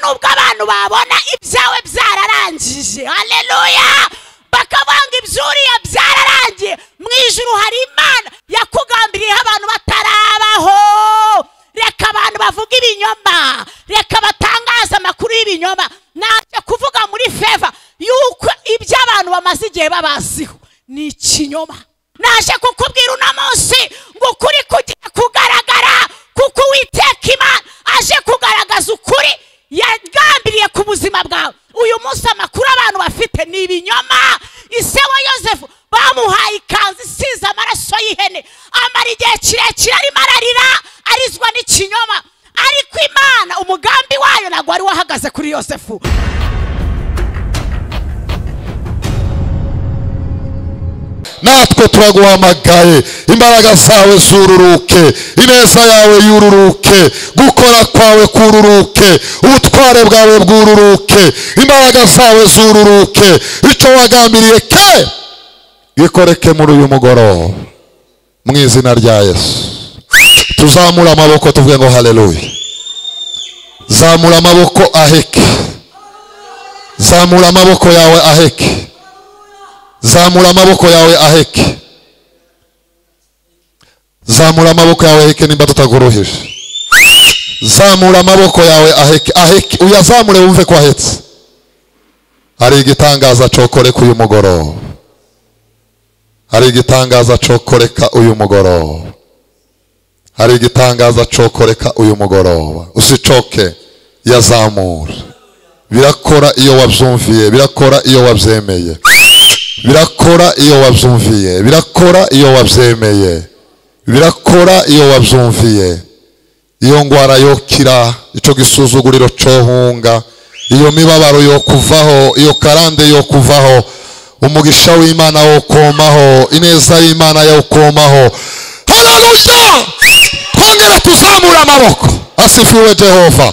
nubwo abantu babona ibyawe byararangije haleluya bakavuga ibyuriye byararangiye mu ijuru hari imana yakugambiriyeho abantu batarabaho reka abantu bavuga ibinyoma reka batangaza amakuru y'ibinyoma ntabyo kuvuga muri feva yuko ibyo abantu bamaze igihe babaziho ni ikinyoma naje kukubwira uno munsi ngo ukuri kugiye kugaragara kuko uwiteka imana aje kugaragaza ukuri yagambiriye ku buzima bwawe uyu munsi amakuru abantu bafite ni ibinyoma ise wa yosefu bamuhaye ikanzu isize amaraso y'ihene amara igihe kirekire arimo ararira arizwa n'ikinyoma ariko imana umugambi wayo ntabwo wari wahagaze kuri yosefu natwe turaguhamagaye imbaraga zawe zururuke ineza yawe yururuke gukora kwawe kururuke ubutware bwawe bwururuke imbaraga zawe zururuke icyo wagambiriye ke bikoreke muri uyu mugoroba mu izina rya yesu tuzamure amaboko tuvuge ngo haleluya zamura amaboko aheke zamura amaboko yawe aheke zamura amaboko yawe aheke zamura amaboko yawe aheke nimba tutaguruhije zamura amaboko yawe aheke aheke uyazamure wumve ko ahetse hari igitangaza cokoreka uyu mugoroba hari igitangaza cokoreka uyu mugoroba hari igitangaza cokoreka uyu mugoroba usicoke yazamura birakora iyo wabyumviye birakora iyo wabyemeye birakora iyo wabyumviye birakora iyo wabyemeye birakora iyo wabyumviye iyo ndwara yokira icyo gisuzuguriro cyohunga iyo mibabaro yo kuvaho iyo karande yo kuvaho umugisha w'imana wo komaho ineza y'imana yo komaho hararuya twongere tuzamure amaboko asifiwe jehova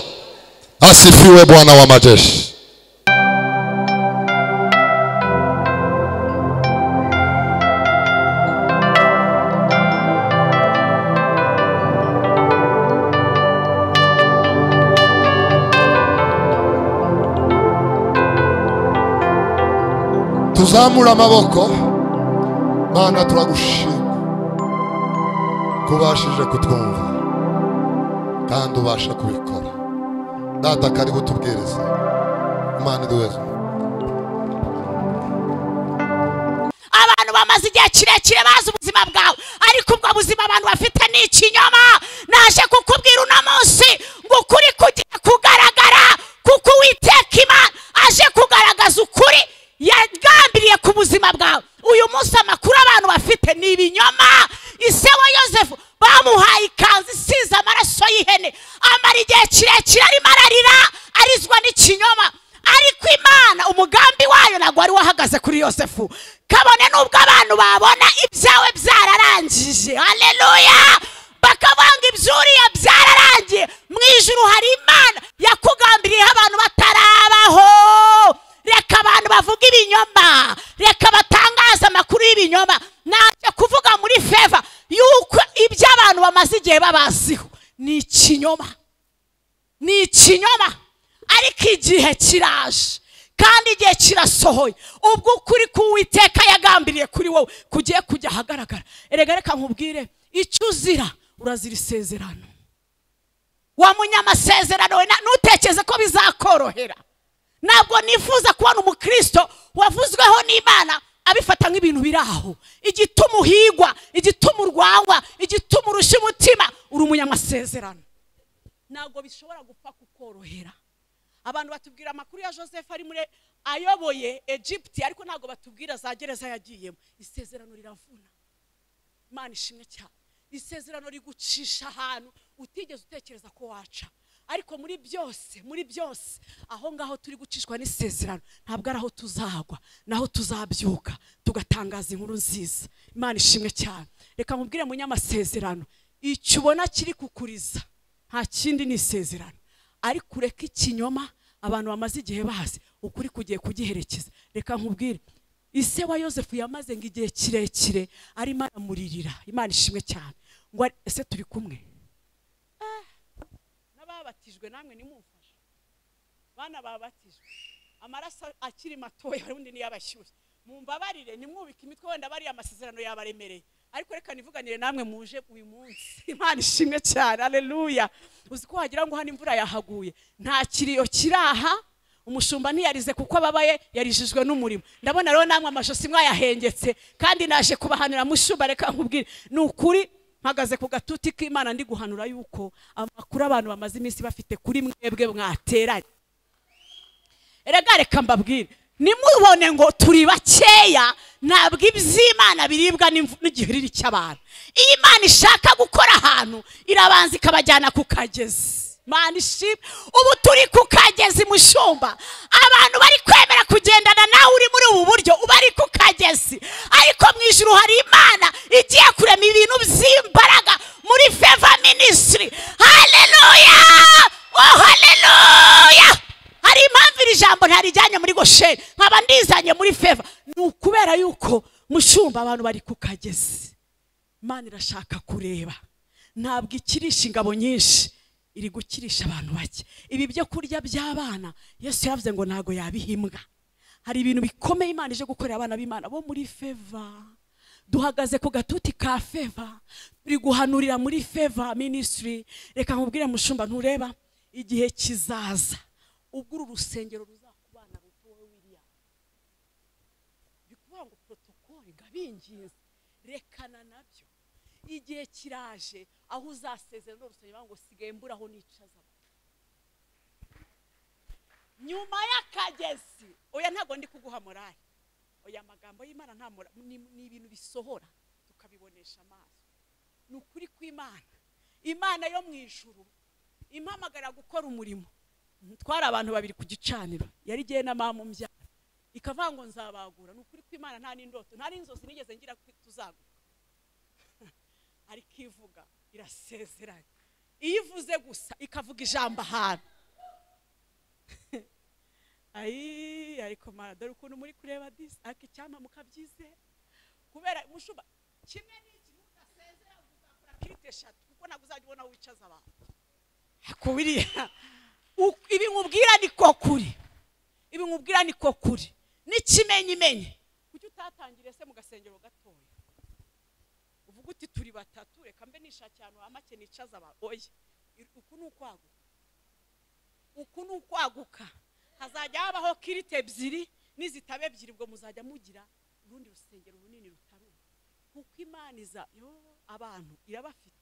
asifiwe bwana w'amajeshi tuzamure amaboko mana turagushima ko ubashije kutwumva kandi ubasha kubikora data kari butubwirize imana iduheze abantu bamaze igihe kirekire bazi ubuzima bwawe ariko ubwo buzima abantu bafite ni ikinyoma naje kukubwira uno munsi ngo ukuri kugiye kugaragara kuko uwiteka imana aje kugaragaza ukuri yagambiriye ku buzima bwawe uyu munsi amakuru abantu bafite ni ibinyoma ise wa yosefu bamuhaye ikanzu isize amaraso y'ihene amara igihe kirekire arimo ararira arizwa n'ikinyoma ariko imana umugambi wayo ntabwo wari wahagaze kuri yosefu kabone n'ubwo abantu babona ibyawe byararangije haleluya bakavuga ngo ibyuriye byararangiye mu ijuru hari imana yakugambiriyeho abantu batarabaho reka abantu bavuga ibinyoma reka batangaza amakuru y'ibinyoma ntabyo kuvuga muri feva yuko ibyo abantu bamaze igihe babaziho ni ikinyoma ni ikinyoma ariko igihe kiraje kandi igihe kirasohoye ubwo ukuri k'uwiteka yagambiriye kuri wowe kugiye kujya ahagaragara erega reka nkubwire icyo uzira urazira isezerano wa munyamasezerano we na- ntutekereze ko bizakorohera ntabwo nifuza kubona umukristo wavuzweho n'imana abifata nk'ibintu biri aho igituma uhigwa igituma urwangwa igituma urusha umutima uri umunyamasezerano ntabwo bishobora gupfa kukorohera abantu batubwira amakuru ya joseph ari muri ayoboye egypt ariko ntabwo batubwira za gereza yagiyemo isezerano riravuna imana ishimwe cyane isezerano rigucisha ahantu utigeze utekereza ko waca ariko muri byose muri byose aho ngaho turi gucishwa n'isezerano ntabwo ari aho tuzagwa naho tuzabyuka tugatangaza inkuru nziza imana ishimwe cyane reka nkubwire munyamasezerano icyo ubona kiri kukuriza nta kindi ni isezerano ariko ureka ikinyoma abantu bamaze igihe bazi ukuri kugiye kugiherekeza reka nkubwire ise wa yosefu yamaze ngo igihe kirekire arimo aramuririra imana ishimwe cyane ngo ari- ese turi kumwe Eh, n'ababatijwe namwe nimumfasha bana babatijwe amaraso akiri matoya ubundi niyabashyushye mumbabarire nimwubike imitwe wenda bariya amasezerano yabaremereye ariko reka nivuganire namwe muje uyu munsi imana ishimwe cyane aleluya uzi ko wagira ngo hano imvura yahaguye nta kiriyo kiraha umushumba ntiyarize kuko ababaye yarijijwe n'umurimo ndabona rero namwe amajosi mwayahengetse kandi naje kubahanura mushumba reka nkubwire ni ukuri mpagaze ku gatuti k'imana ndi guhanura yuko amakuru abantu bamaze iminsi bafite kuri mwebwe mwateranye erega reka mbabwire nimubone ngo turi bakeya ntabwo iby'imana biribwa n'imvu- n'igihiriri cy'abantu iyo imana ishaka gukora ahantu irabanza ikabajyana ku kagezi imana ishimwe ubu turi ku kagezi mushumba abantu bari kwemera kugendana nawe uri muri ubu buryo uba ari ku kagezi ariko mu ijuru hari imana igiye kurema ibintu by'imbaraga muri feva minisitiri haleluya oh haleluya hari impamvu iri jambo ntarijyanye muri gosheri nkaba ndizanye muri feva ni ukubera yuko mushumba abantu bari ku kagezi imana irashaka kureba ntabwo ikirisha ingabo nyinshi iri gukirisha abantu bake ibi byo kurya by'abana yesu yavuze ngo ntabwo yabihimbwa hari ibintu bikomeye imana ije gukorera abana b'imana bo muri feva duhagaze ku gatuti ka feva turi guhanurira muri feva minisitiri reka nkubwire mushumba ntureba igihe kizaza ubwo uru rusengero ruzakubana ruto wowe william bikuvuga ngo protokoli ngabinginze rekana nabyo igihe kiraje aho uzasezera n'uru rusengero bavuga ngo sigaye mburaho nicaza abantu." nyuma y'akagezi oya ntabwo ndi kuguha morali oya amagambo y'imana nta mora- ni ni ibintu bisohora tukabibonesha amaso ni ukuri kw'imana imana yo mu ijuru impamagara gukora umurimo twari abantu babiri ku gicaniro yari igihe na mamu mbyara ikavuga ngo nzabagura ni ukuri kw'imana nta n'indoto nta n'inzozi nigeze ngira ko tuzaguka ariko ivuga irasezeranye iyo ivuze gusa ikavuga ijambo ahantu ayi ariko mara dore ukuntu muri kureba disi ariko icyampa mukabyizera kubera mushumba kimwe n'iki ntugasezera uzakora kirite eshatu kuko ntabwo uzajya ubona aho wicaza abantu ariko biriya u- ibi nkubwira ni ko kuri ibi nkubwira ni ko kuri n'ikimenyimenyi kuki utatangire se mu gasengero gatoya uvuga uti turi batatu reka mbe nishakira ahantu ha make nicaza abantu oya i- uku ni ukwaguka uku ni ukwaguka hazajya habaho kirite ebyiri n'izitaba ebyiri ubwo muzajya mugira urundi rusengero runini rutari ubu kuko imana iza yo abantu irabafite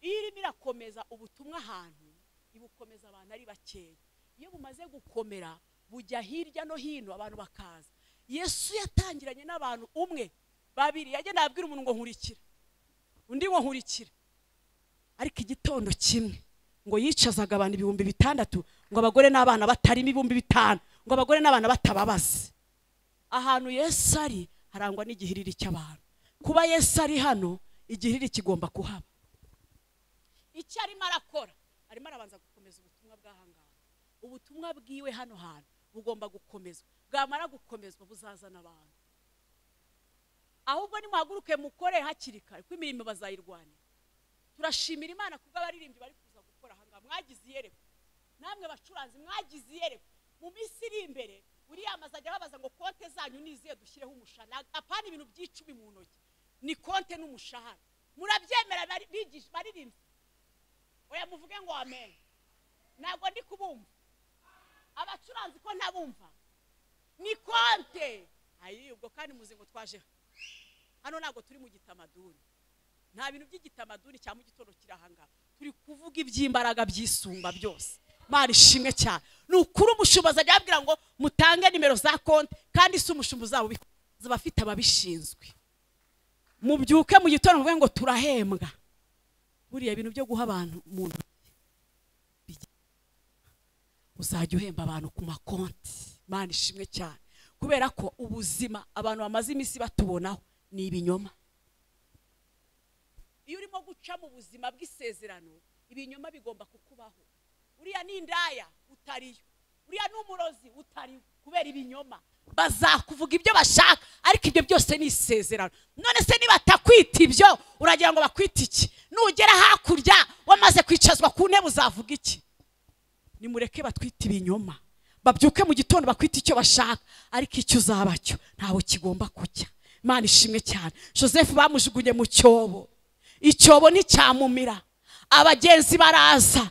iyo irimo irakomeza ubutumwa ahantu ibukomeza abantu ari bakeya iyo bumaze gukomera bujya hirya no hino abantu bakaza yesu yatangiranye n'abantu umwe babiri yagendaga abwira umuntu ngo nkurikira undi ngo nkurikira ariko igitondo kimwe ngo yicazaga abantu ibihumbi bitandatu ngo abagore n'abana batarimo ibihumbi bitanu ngo abagore n'abana batababaze ahantu yesu ari harangwa n'igihiriri cy'abantu kuba yesu ari hano igihiriri kigomba kuhaba icyo arimo arakora arimo arabanza gukomeza ubutumwa bw'ahangaha ubutumwa bwiwe hano hantu bugomba gukomezwa bwamara gukomezwa buzazana abantu ahubwo nimuhaguruke mukore hakiri kare kuko imirimo bazayirwanira turashimira imana kubwo abaririmbyi bari kuza gukora ahangaha mwagize iyerekwa namwe bacuranzi mwagize iyerekwa mu minsi iri imbere uriya azajya babaza ngo konte zanyu niziye dushyireho umushahara Nta- apana ibintu by'icumi mu ntoki ni konte n'umushahara murabyemera bari- bigisha- baririmbyi oya muvuge ngo amen ntabwo ndi kubumva abacuranzi ko ntabumva ni konte ayi ubwo kandi muzi ngo twaje hano ntabwo turi mu gitamaduni nta bintu by'igitamaduni cya mu gitondo kiri ahangaha turi kuvuga iby'imbaraga by'isumba byose mari ishimwe cyane ni ukuri umushinga azajya ababwira ngo mutange nimero za konti kandi si umushinga uzaba ubi- uzaba afite ababishinzwe mubyuke mu gitondo muvuge ngo turahembwa buriya ibintu byo guha abantu mu ntoki bijya- uzajya uhemba abantu ku makonti mari ishimwe cyane kubera ko ubuzima abantu bamaze iminsi batubonaho ni ibinyoma iyo urimo guca mu buzima bw'isezerano ibinyoma bigomba kukubaho uriya ni indaya utariyo uriya ni umurozi utariyo kubera ibinyoma bazakuvuga ibyo bashaka ariko ibyo byose ni isezerano none se nibatakwita ibyo uragira ngo bakwite iki nugera hakurya wamaze kwicazwa ku ntebe uzavuga iki nimureke batwite ibinyoma babyuke mu gitondo bakwite icyo bashaka ariko icyo uzaba cyo ntawe kigomba kujya imana ishimwe cyane joseph bamujugunye mu cyobo icyobo nticyamumira abagenzi baraza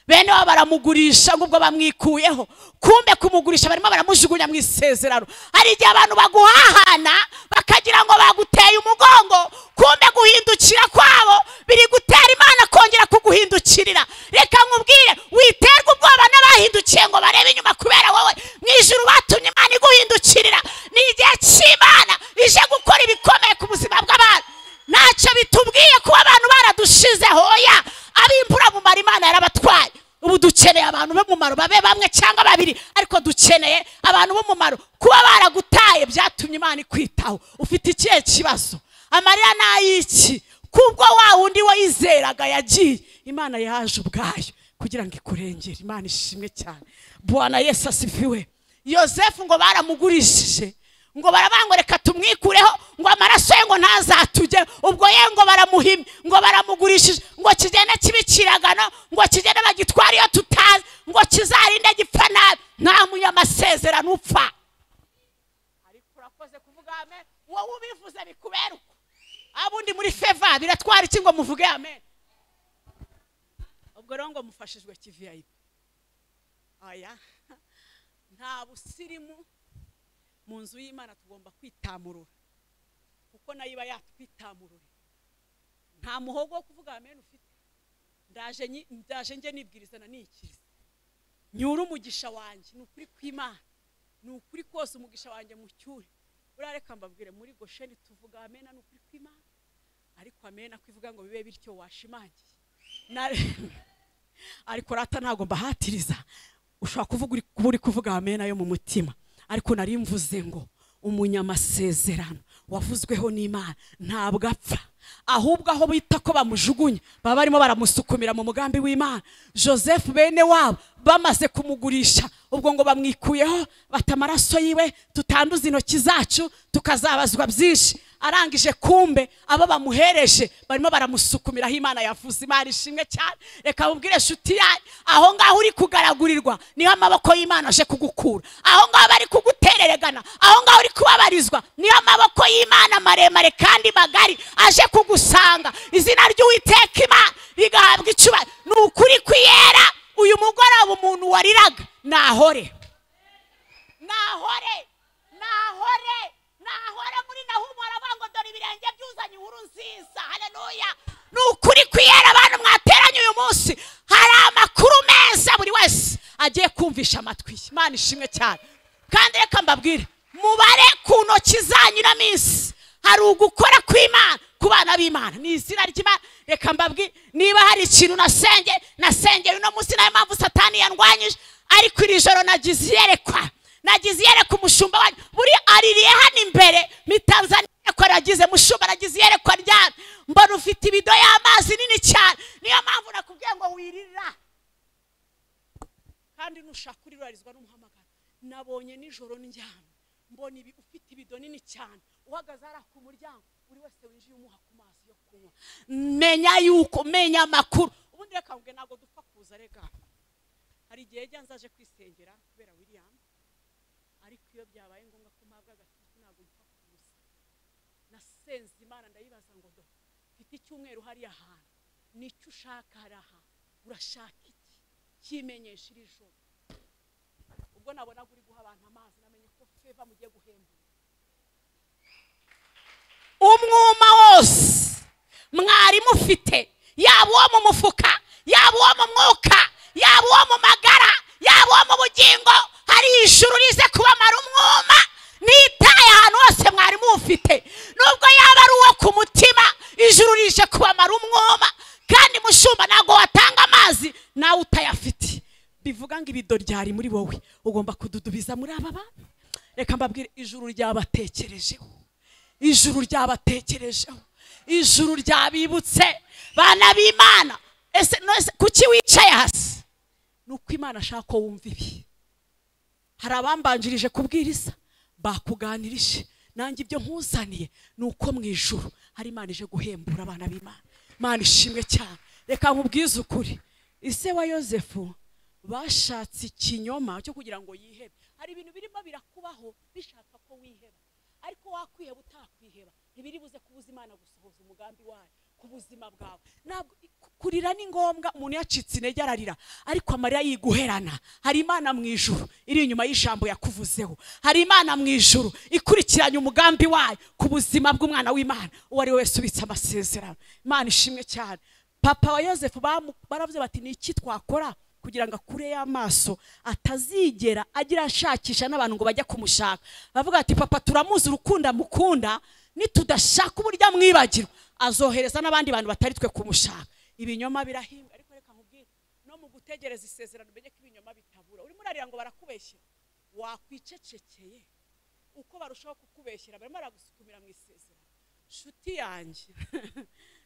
bene wabo baramugurisha ngo ubwo bamwikuyeho kumbe kumugurisha barimo baramujugunya mu isezerano hari igihe abantu baguhahana bakagira ngo baguteye umugongo kumbe guhindukira kwabo biri gutera imana kongera kuguhindukirira reka nkubwire witerwa ubwoba n'abahindukiye ngo barebe inyuma kubera wowe mu ijuru batumye imana iguhindukirira ni igihe cy'imana ije gukora ibikomeye ku buzima bw'abantu ntacyo bitubwiye kuba abantu baradushizeho oya ab'imbura mu mara imana yarabatwaye ubu dukeneye abantu b'umumaro babe bamwe cyangwa babiri ariko dukeneye abantu b'umumaro kuba baragutaye byatumye imana ikwitaho ufite ikihe kibazo amarira ni ay'iki kubwo wa wundi wayizeraga yagiye imana yaje ubwayo kugira ngo ikurengere imana ishimwe cyane bwana yesu asifiwe yosefu ngo baramugurishije ngo barabangoreka tumwikureho ngo amaraso ye ngo ntazatujye ubwo ye ngo baramuhimye ngo baramugurishije ngo kigende kibikiragano ngo kigende bagitware iyo tutazi ngo kizarinde gipfa nabi nta munyamasezerano upfa ariko urakoze kuvuga amen wowe ubivuze bikubera uko abundi muri feva biratwara iki ngo muvuge amen ubwo rero ngo mufashijwe kiviyayipi aya nta busirimu mu nzu y'imana tugomba kwitamurura kuko nayo iba yatwitamurura nta muhogo wo kuvuga amen ufite ndaje nyi- ndaje njye nibwiriza na nikiriza nyura umugisha wanjye ni ukuri kw'imana ni ukuri kose umugisha wanjye mucyure urareka mbabwire muri gosheni tuvuga amena ni ukuri kw'imana ariko amena kwivuga ngo bibe bityo washimangiye Na- ariko rata ntabwo mbahatiriza ushobora kuvuga uri- kuba uri kuvuga amena yo mu mutima ariko nari mvuze ngo umunyamasezerano wavuzweho n'imana ntabwo apfa ahubwo aho bita ko bamujugunya baba barimo baramusukumira mu mugambi w'imana joseph bene wabo bamaze kumugurisha ubwo ngo bamwikuyeho bata amaraso yiwe tutanduza intoki zacu tukazabazwa byinshi arangije kumbe abo bamuhereje barimo baramusukumiraho imana yavuze imana ishimwe cyane reka mubwire inshuti yanyu aho ngaho uri kugaragurirwa niho amaboko y'imana aje kugukura aho ngaho bari kugutereregana aho ngaho uri kubabarizwa niho amaboko y'imana maremare kandi magari aje kugusanga izina ry'uwiteka imana rigahabwa icyubahiro ni ukuri kwiyera uyu mugoroba umuntu wariraga nahore nahore nahore nahore muri nahumu aravuga ngo dore ibirenge byuzanye inkuru nziza haleluya ni ukuri kwiyera abantu mwateranye uyu munsi hari amakuru meza buri wese agiye kumvisha amatwi ye. imana ishimwe cyane kandi reka mbabwire mubare ku ntoki zanyu na minsi hari ugukora kw'imana ku bana b'imana ni izina ry'imana reka mbabwire niba hari ikintu nasenge nasengeye uno munsi nayo mpamvu satani yandwanyije ariko iri joro nagize iyerekwa nagize iyerekwa umushumba wanyu buri aririye hano imbere ni tanzaniya iyerekwa nagize mushumba nagize iyerekwa ryari mbona ufite ibido y'amazi nini cyane niyo mpamvu nakubwiye ngo wiririra kandi nushaka urirarizwa n'umuhamagaro nabonye nijoro ndyamye mbona ibi ufite ibido nini cyane uhagaze hariya ku muryango buri wese winjiye umuha ku mazi yo kunywa menya yuko menya amakuru ubundi reka ngo ntabwo dupfa kuza rega hari igihe jya nzaje kwisengera kubera william ariko iyo byabaye ngombwa ko mpabwa agatutu ntabwo mpfa kuza nasenze imana ndayibaza ngo do mfite icyumweru hariya hantu nicyo ushaka haraha urashaka iki kimenyesha iri joro ubwo nabonaga uri guha abantu amazi namenye ko feva mugiye guhembura umwuma wose mwari mufite yaba uwo mu mufuka yaba uwo mu mwuka yaba uwo mu magara yaba uwo mu bugingo hari ijuru rize kubamara umwuma nitaye ahantu hose mwari muwufite nubwo yaba ari uwo ku mutima ijuru rije kubamara umwuma kandi mushumba ntabwo watanga amazi nawe utayafite bivuga ngo ibido ryari muri wowe ugomba kududubiza muri aba bantu reka mbabwire ijuru ryabatekerejeho ijuru ryabatekerejeho ijuru ryabibutse bana b'imana ese none kuki wicaye hasi ni uko imana ashaka ko wumva ibi hari abambanjirije kubwiriza bakuganirije nanjye ibyo nkuzaniye ni uko mu ijuru hari imana ije guhembura abana b'imana imana ishimwe cyane reka nkubwize ukuri ise wa yosefu bashatse ikinyoma cyo kugira ngo yihebe hari ibintu birimo birakubaho bishaka ko wiheba ariko wakwiheba utakwiheba ntibiri buze kubuza imana gusohoza umugambi wayo ku buzima bwawe ntabwo kurira ni ngombwa umuntu yacitse intege ararira ariko amarira yiguherana hari imana mu ijuru iri inyuma y'ijambo yakuvuzeho hari imana mu ijuru ikurikiranye umugambi wayo ku buzima bw'umwana w'imana uwo ari we wese ubitse amasezerano imana ishimwe cyane papa wa yosefu bamu- baravuze bati ni iki twakora kugira ngo akure y'amaso atazigera agira ashakisha n'abantu ngo bajya kumushaka bavuga ati papa turamuzi urukundo amukunda nitudashaka uburyo amwibagirwa azohereza n'abandi bantu batari twe kumushaka ibinyoma birahinga ariko reka nkubwire no mu gutegereza isezerano umenye ko ibinyoma bitabura urimo urarira ngo barakubeshyera wakwicecekeye uko barushaho kukubeshyera barimo baragusukumira mu isezerano nshuti yanjye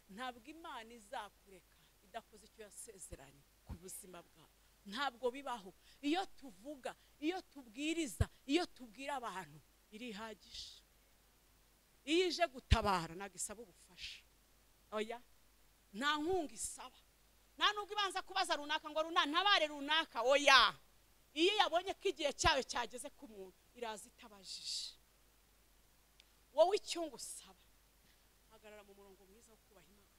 ntabwo imana izakureka idakoze icyo yasezeranye ku buzima bwawe ntabwo bibaho iyo tuvuga iyo tubwiriza iyo tubwira abantu irihagije iyo ije gutabara ntabwo isaba ubufasha oya nta nkunga isaba nta nubwo ibanza kubaza runaka ngo runaka ntabare runaka oya iyo yabonye ko igihe cyayo cyageze ku muntu iraza itabajije wowe icyungu usaba hagarara mu murongo mwiza wo kubaha imana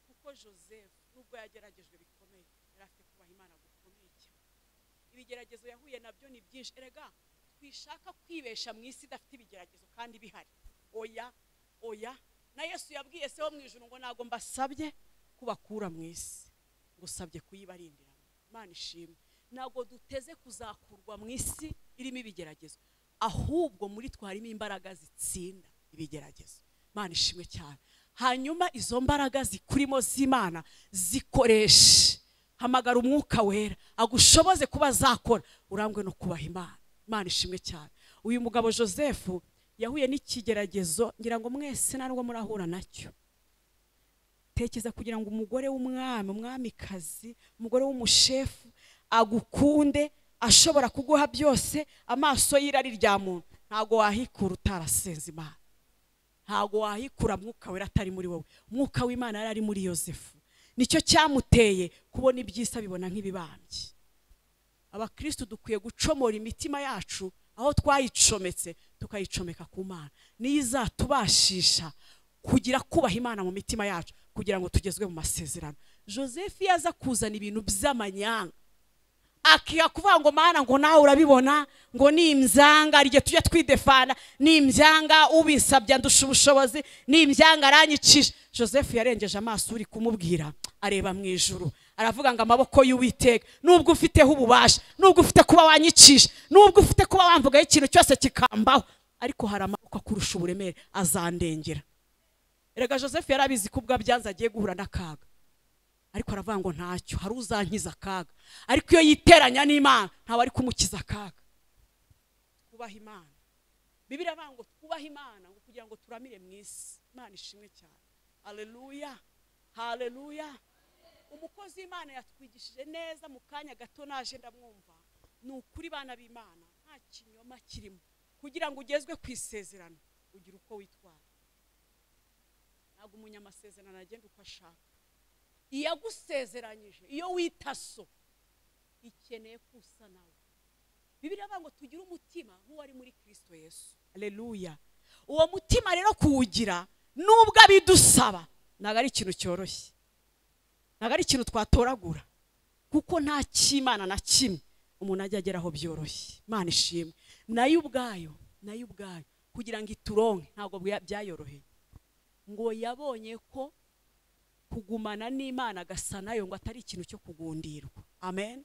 kuko joseph nubwo yageragejwe bikomeye yari afite kubaha imana gukomeye cyane ibigeragezo yahuye nabyo ni byinshi erega twishaka kwibesha mu isi idafite ibigeragezo kandi bihari oya oya na yesu yabwiye se wo mu ijoro ngo ntabwo mbasabye kubakura mu isi ngusabye kuyibarindiramo imana ishimwe ntabwo duteze kuzakurwa mu isi irimo ibigeragezo ahubwo muri twe harimo imbaraga zitsinda ibigeragezo imana ishimwe cyane hanyuma izo mbaraga zikurimo z'imana zikoreshe hamagara umwuka wera agushoboze kuba zakora urangwe no kubaha imana imana ishimwe cyane uyu mugabo joseph yahuye n'ikigeragezo ngira ngo mwese ntabwo murahura nacyo tekeza kugira ngo umugore w'umwami umwamikazi umugore w'umushefu agukunde ashobora kuguha byose amaso y'irari rya muntu ntabwo wahikura utarasenze imana ntabwo wahikura mwuka wera atari muri wowe umwuka w'imana yari ari muri yosefu nicyo cyamuteye kubona ibyisa bibona nk'ibibambye abakirisitu dukwiye gucomora imitima yacu aho twayicometse tukayicomeka ku mana niyo izatubashisha kugira kubaha imana mu mitima yacu kugira ngo tugezwe mu masezerano joseph iyo aza kuzana ibintu by'amanyanga akiha kuvuga ngo mana ngo nawe urabibona ngo nimbyanga igihe tujya twidefana nimbyanga ubisabye ndusha ubushobozi nimbyanga aranyicije joseph yarengeje amaso uri kumubwira areba mu ijuru aravuga ngo amaboko y'uwiteka nubwo ufiteho ububasha nubwo ufite kuba wanyicisha nubwo ufite kuba wamvugaho ikintu cyose kikambaho ariko hari amaboko akurusha uburemere azandengera erega joseph yari abizi ko ubwo abyanze agiye guhura n'akaga ariko aravuga ngo ntacyo hari uzankiza akaga ariko iyo yiteranya n'imana ntawe ari kumukiza akaga twubaha imana bibiri avuga ngo twubahe imana ngo kugira ngo turamire mu isi imana ishimwe cyane hareruya hareruya umukozi w'imana yatwigishije neza mu kanya gato naje ndamwumva ni ukuri bana b'imana nta kinyoma kirimo kugira ngo ugezwe ku isezerano ugira uko witwara ntabwo umunyamasezerano agenda uko ashaka iyo agusezeranyije iyo wita so ikeneye ko usa nawe bibiri avuga ngo tugire umutima nk'uwari muri kirisito yesu aleluya uwo mutima rero kuwugira nubwo abidusaba ntabwo ari ikintu cyoroshye ntabwo ari ikintu twatoragura kuko nta cy'imana na kimwe umuntu ajya ageraho byoroshye imana ishimwe nayo ubwayo nayo ubwayo kugira ngo ituronke ntabwo bya- byayoroheye ngo yabonye ko kugumana n'imana agasa nayo ngo atari ikintu cyo kugundirwa amen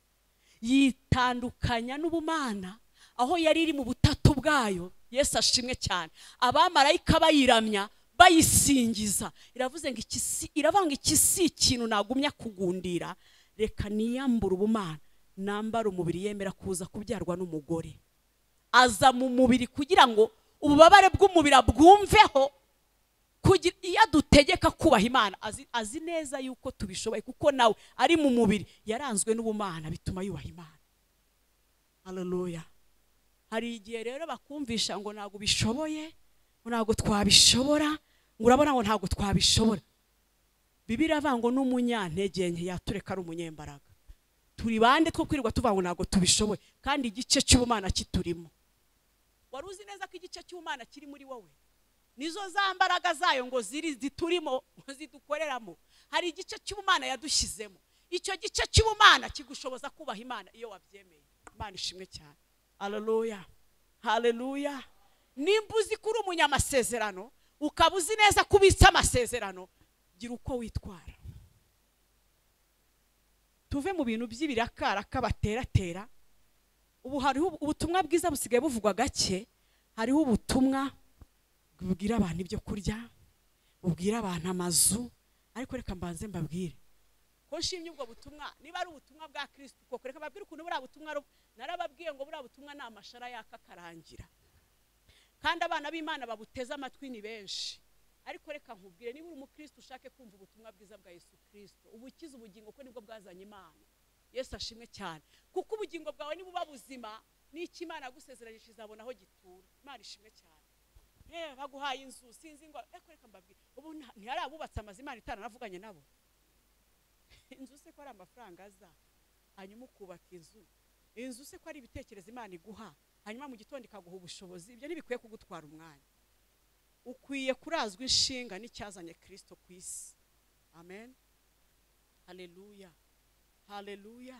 yitandukanya n'ubumana aho yari iri mu butatu bwayo yesu ashimwe cyane abamarayika bayiramya bayisingiza iravuze ngo iki si- iravuga ngo iki si ikintu nagumya kugundira reka niyambure ubumana nambara umubiri yemera kuza kubyarwa n'umugore aza mu mubiri kugira ngo ububabare bw'umubiri abwumveho kugira iyo adutegeka kubaha imana azi, azi neza yuko tubishoboye kuko nawe ari mu mubiri yaranzwe n'ubumana bituma yubaha imana haleluya hari igihe rero bakumvisha ngo ntabwo ubishoboye ngo ntabwo twabishobora ngo urabona ngo ntabwo twabishobora bibiri avuga ngo n'umunyantege nke yatureka ari umunyembaraga turi bande two kwirirwa tuvango ntabwo tubishoboye kandi igice cy'ubumana kiturimo wari uzi neza ko igice cy'ubumana kiri muri wowe nizo za mbaraga zayo ngo ziri ziturimo ngo zidukoreramo hari igice cy'ubumana yadushyizemo icyo gice cy'ubumana kigushoboza kubaha imana iyo wabyemeye imana ishimwe cyane haleluya haleluya nimba uzi ko uri umunyamasezerano ukaba uzi neza ko ubitse amasezerano gira uko witwara tuve mu bintu by'ibirakaraka bateratera ubu hariho ubu- ubutumwa bwiza busigaye buvugwa gake hariho ubutumwa bubwira abantu ibyo kurya bubwira abantu amazu ariko reka mbanze mbabwire ko nshimye ubwo butumwa niba ari ubutumwa bwa kirisitu koko reka babwire ukuntu buriya butumwa ari ubu- narababwiye ngo buriya butumwa ni amashara yaka akarangira kandi abana b'imana babuteze amatwi ni benshi ariko reka nkubwire niba uri umukristo ushake kumva ubutumwa bwiza bwa yesu kirisito ubukiza ubugingo kuko nibwo bwazanye imana yesu ashimwe cyane kuko ubugingo bwawe nibuba buzima n'icyo imana yagusezeranyije izabona aho gitura imana ishimwe cyane yewe baguhaye inzu sinzi ngo ariko reka mbabwire ubu nta- ntihari abubatse amazu imana itaranavuganye nabo inzu se ko ari amafaranga aza hanyuma ukubaka inzu inzu se ko ari ibitekerezo imana iguha hanyuma mu gitondo ikaguha ubushobozi ibyo ntibikwiye kugutwara umwanya ukwiye kurazwa inshinga n'icyazanye kirisito ku isi amen haleluya haleluya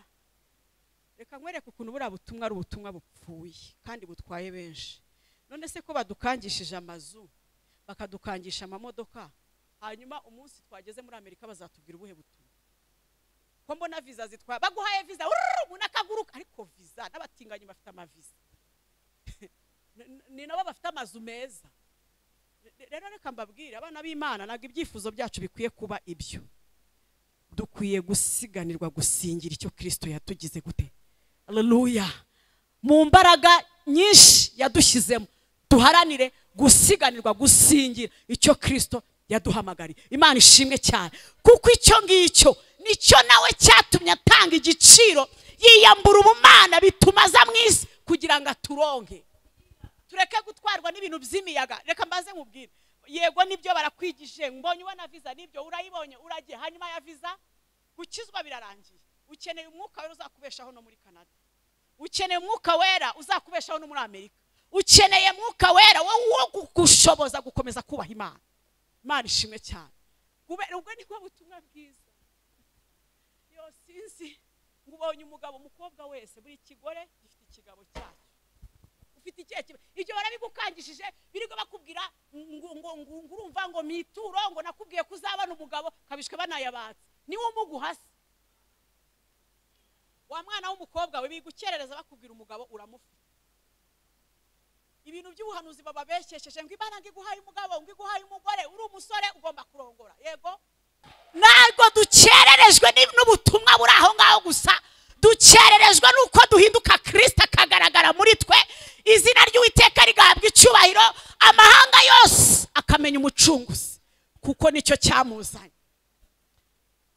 reka nkwereke ukuntu buriya butumwa ari ubutumwa bupfuye kandi butwaye benshi none se ko badukangishije amazu bakadukangisha amamodoka hanyuma umunsi twageze muri amerika bazatubwira ubuhe butumwa ko mbona viza zitwara baguhaye viza urururu, umuntu akaguruka ariko viza n'abatinganyi bafite amaviza Ni- ni nabo bafite amazu meza Re- rero reka mbabwire abana b'imana ntabwo ibyifuzo byacu bikwiye kuba ibyo dukwiye gusiganirwa gusingira icyo kirisito yatugize gute haleluya mu mbaraga nyinshi yadushyizemo duharanire gusiganirwa gusingira icyo kirisito yaduhamagariye imana ishimwe cyane kuko icyo ngicyo nicyo nawe cyatumye atanga igiciro yiyambura ubumana bituma aza mu isi kugira ngo aturonke tureke gutwarwa n'ibintu by'imiyaga reka mbaze nkubwire yego nibyo barakwigije mbonye ubona viza nibyo urayibonye uragiye hanyuma ya viza gukizwa birarangiye ukeneye umwuka wera uzakubeshaho no muri canada ukeneye umwuka wera uzakubeshaho no muri amerika ukeneye mwuka wera wowe wo kugushoboza gukomeza kubaha imana imana ishimwe cyane kubera ubwo nibwo butumwa bwiza yo sinzi ngo ubonye umugabo umukobwa wese buri kigore gifite ikigabo cyacyo ufite ikihe kibazo ibyo barabigukangishije birigo bakubwira ngo ngo ngo ngo urumva ngo mituro ngo nakubwiye ko uzabona umugabo kabishwe banayabatse niwe umuguhasa wa mwana w'umukobwa we bigukerereza bakubwira umugabo uramufite ibintu by'ubuhanuzi bababeshyesheje ngo imana ngo iguhaye umugabo ngo iguhaye umugore uri umusore ugomba kurongora yego ntabwo dukererejwe ni- n'ubutumwa buri aho ngaho gusa dukererejwe n'uko duhinduka kirisita akagaragara muri twe izina ry'uwiteka rigahabwa icyubahiro amahanga yose akamenya umucunguzi kuko nicyo cyamuzanye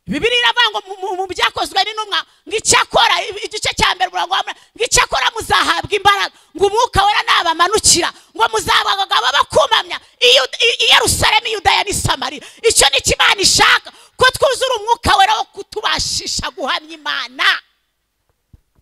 bibiri iravuga ngo mu- mu- mu byakozwe n'intumwa ngo icyakora i- igice cya mbere umurongo wa munani, ngo icyakora muzahabwa imbaraga ngo umwuka wera nabamanukira ngo muzahabwa abagabo bakumamya Iyo- i i yerusalemu yudaya n'i samariya icyo ni cyo imana ishaka ko twuzura umwuka wera wo kutubashisha guhamya imana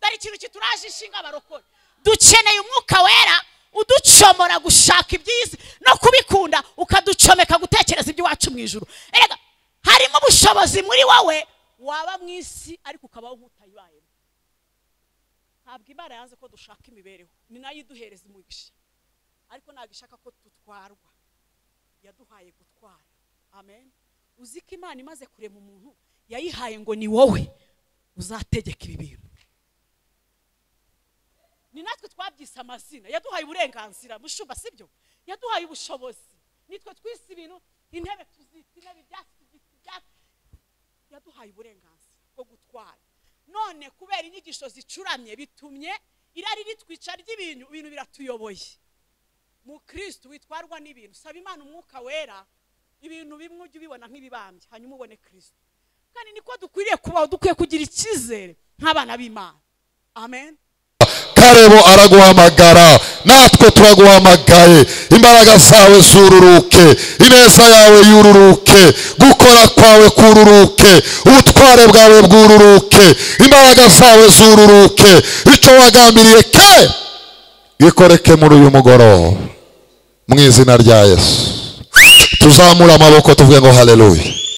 dore ikintu kituraje inshinga abarokore dukeneye umwuka wera uducomora gushaka ibyiza no kubikunda ukaducomeka gutekereza iby'iwacu mu ijuru erega harimo ubushobozi muri wowe waba mu isi ariko ukabaho nk'utayibayemo ntabwo imana yanze ko dushaka imibereho ni nayo iduhereza umugisha ariko ntabwo ishaka ko dutwarwa yaduhaye gutwara amen uzi ko imana imaze kurema umuntu yayihaye ngo ni wowe uzategeka ibi bintu ni natwe twabyise amazina yaduhaye uburenganzira mushumba sibyo yaduhaye ubushobozi nitwe twise ibintu intebe tuzita intebe ibyatsi tuzita ibyatsi yaduhaye uburenganzira bwo gutwara none kubera inyigisho zicuramye bitumye irari ritwica ry'ibintu ibintu biratuyoboye mu kirisitu witwarwa n'ibintu saba imana umwuka wera ibintu bimwe ujye ubibona nk'ibibambye hanyuma ubone kirisitu kandi niko dukwiriye kubaho dukwiye kugira icyizere nk'abana b'imana amen karebo araguhamagara natwe turaguhamagaye imbaraga zawe zururuke ineza yawe yururuke gukora kwawe kururuke ubutware bwawe bwururuke imbaraga zawe zururuke icyo wagambiriye ke bikoreke muri uyu mugoroba mu izina rya yesu tuzamure amaboko tuvuge ngo haleluya